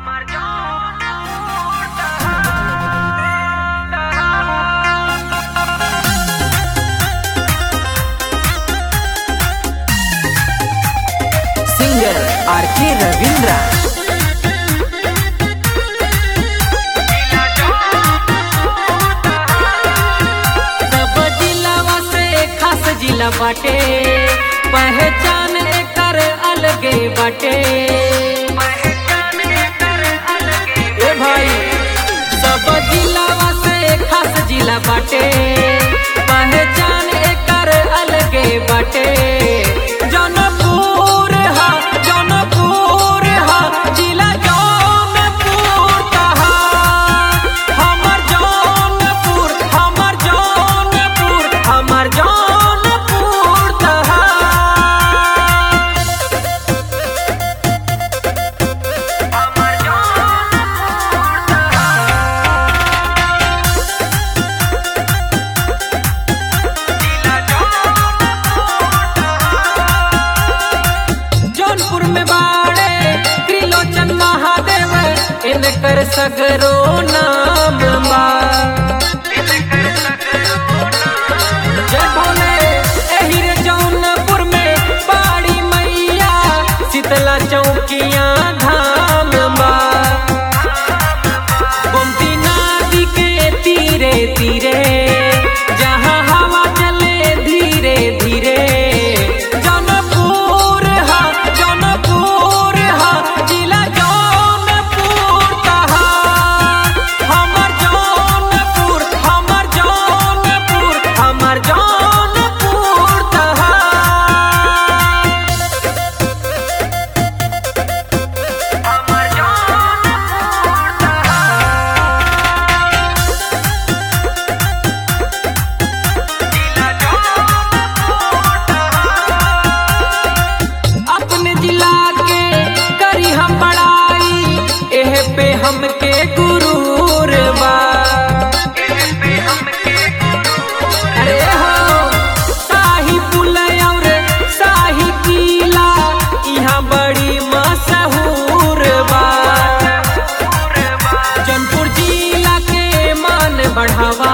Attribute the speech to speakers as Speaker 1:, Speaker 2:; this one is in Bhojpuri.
Speaker 1: सिंगर आर के रविंद्रा
Speaker 2: सब जिलावा से खास जिला बाटे पहचान एकर अलगे बाटे ए भाई सब जिलावा से खास जिला बाटे पहचान एकर अलगे बाटे जौनपुर हा जौनपुर हा जिला जौनपुर कहा हमर जौनपुर हमर जौनपुर हमर जौनपुर कहा जौनपुर में बाड़े त्रिलोचन महादेव इनकर सगरो नाम बा जय भोले एही रे जौनपुर में बाड़ी मैया शीतला चौकिया धाम बा गोमती नदी के तीरे तीरे जहाँ हवा चले धीरे धीरे जौनपुर हा जौनपुर हा जिला जौनपुर कहा हमर जौनपुर हमर जौनपुर हमर जौनपुर कहा अपने जिला के करी हम बड़ाई एह पे हमके गुरूर बा अरे हो शाही पुल और शाही किला यहाँ बड़ी मशहूर बा जौनपुर जिला के मान बढ़ावा